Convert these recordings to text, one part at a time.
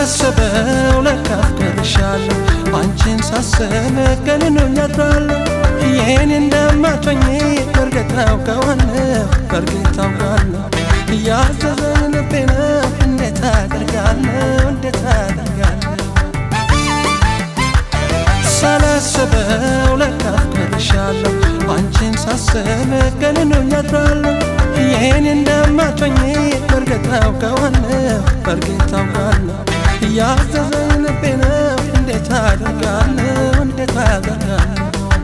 ሳላስበው ለካ አፍቅርሻለሁ አንቺን ሳስብ ቀን ያድራለሁ ይህን እንደማትሆኝ በእርግጥ አውቀዋለሁ በእርግጥ አውቃለሁ እያዘዘኝ ልቤ ነው እንዴት አደርጋለሁ እንዴት አደርጋለሁ ሳላስበው ለካ አፍቅርሻለሁ አንቺን ሳስብ ቀን ያድራለሁ ይህን እንደማትሆኝ በእርግጥ አውቀዋለሁ በእርግጥ አውቃለሁ እያዘዘኝ ልቤ ነው እንዴት አደርጋለሁ እንዴት አደርጋለሁ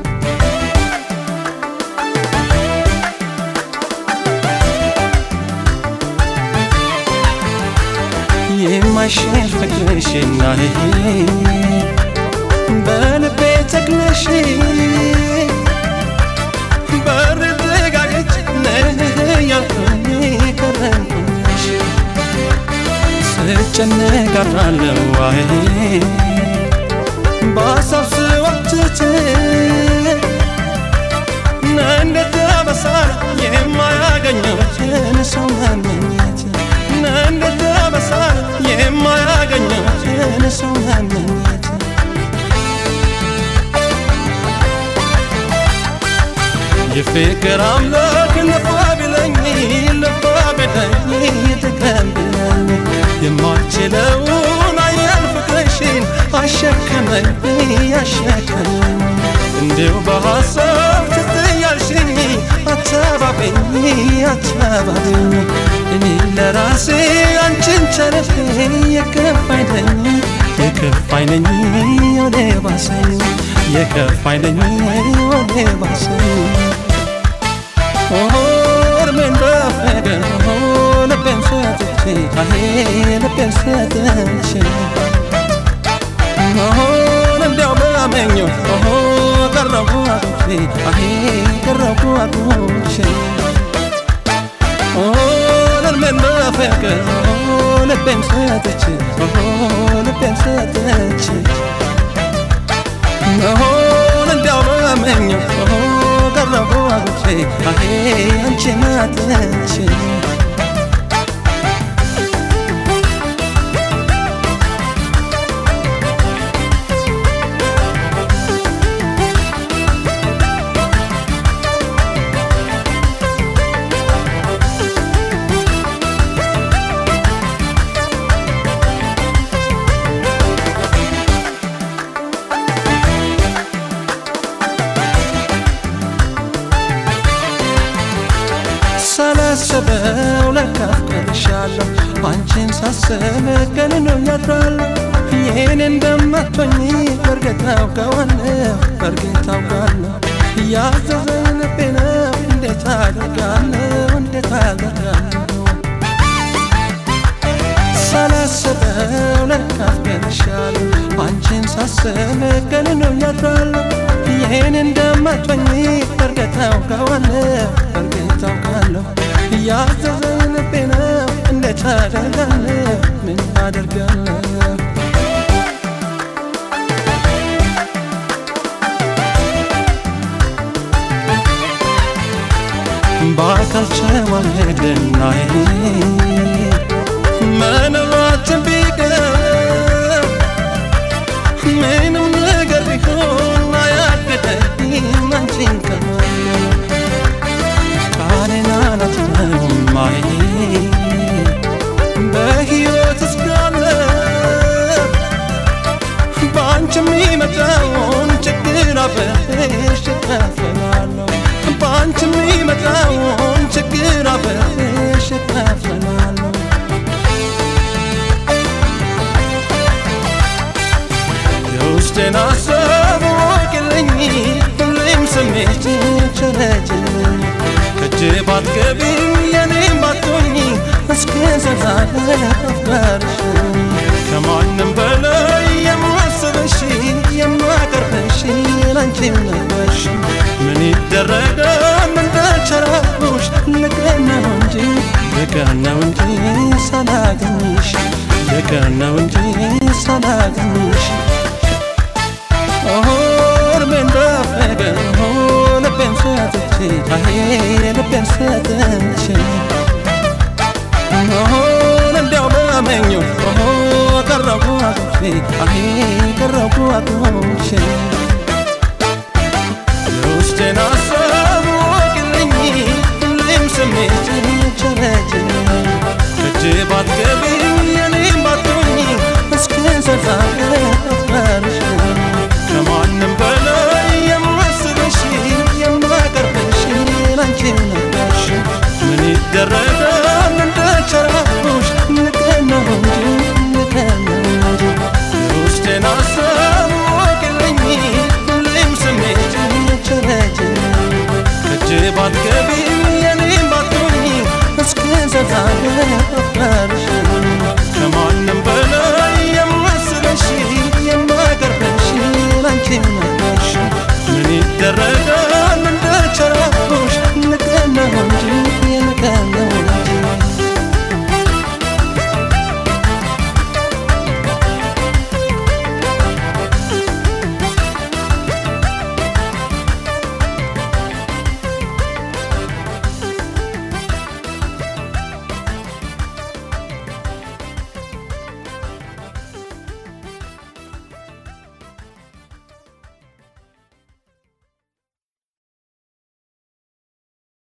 የማይሽር ፍቅርሽና በልቤ ተክለሽ በር ዘጋገች ያልኩኝ ከረምኩሽ ስጨነቅ አድራለሁ ዋይ በሀሳብ ስዋትት እንዴት በሳል የማያገኘችን ሰው መመኘት እንዴት በሳል የማያገኘችን ሰው መመኘት የፍቅር አምላክ ልፋ ቢለኝ ልፋ ቢለኝ ተቀብለኝ የማልችለውን አያል ፍቅርሽን አሸከመኝ አሸከመኝ እንዲሁ በሐሳብ ትትያልሽኝ አተባበኝ አተባበኝ እኔ ለራሴ አንቺን ቸረፌ የከፋኝ ነኝ የከፋኝ ነኝ ወደ ባሰኝ የከፋኝ ነኝ ወደ ባሰኝ ኦርሜን በፍቅር ልቤን ሰጥቼ አሄ ልቤን ሰጥቼ ሆን እንዲያው በመኘው ቀረቡ አጉቼ አሄ ቀረቡ አጉቼ ሆን እርሜን በፍቅር ልቤን ሰጥቼ ልቤን ሰጥቼ ሆን እንዲያው በመኘው ቀረቡ አጉቼ አሄ አንቺን አጥቼ ሳላስበው ለካ አፍቅርሻለሁ አንቺን ሳስብ ቀን ያድራለሁ ይህን እንደማትሆኝ በእርግጥ አውቀዋለሁ በእርግጥ አውቃለሁ እያዘዘኝ ልቤ ነው እንዴት አደርጋለሁ እንዴት አደርጋለሁ ሳላስበው ለካ አፍቅርሻለሁ አንቺን ሳስብ ቀን ያድራለሁ ይህን እንደማትሆኝ በእርግጥ አውቀዋለሁ በእርግጥ አውቃለሁ እያዘዘኝ ልቤ ነው እንዴት አደርጋለሁ ምን አደርጋለሁ በአካል ቸዋሄድና መኖራችን ቢቀር ምንም ነገር ቢሆን አያግደኝም አንቺን ከማየት ቃሌን አላጥፍም ማይ በሕይወት እስካለ በአንቺ የሚመጣውን ችግር አብሬሽ እካፈላለሁ በአንቺ የሚመጣውን ችግር አብሬሽ እካፈላለሁ የውስጤን ሀሳብ ወቅልኝ ሁሌም ስሜት ቸረጅልኝ ከእጅ ባትገቢም የኔም ባትሆኝ እስከ ዘላለም አፍቃርሽ ከማንም በላይ የማስበሽ የማቀርበሽ ላንቺም ነበርሽ ምን ይደረጋል እንደቸራኩሽ ልቀን ነው እንጂ ልቀን ነው እንጂ ሳላገኝሽ ልቀን ነው እንጂ ሳላገኝሽ ኦርሜን በፍቅር ልቤን ሰጥቼ አሄ ልቤን ሰጥቼ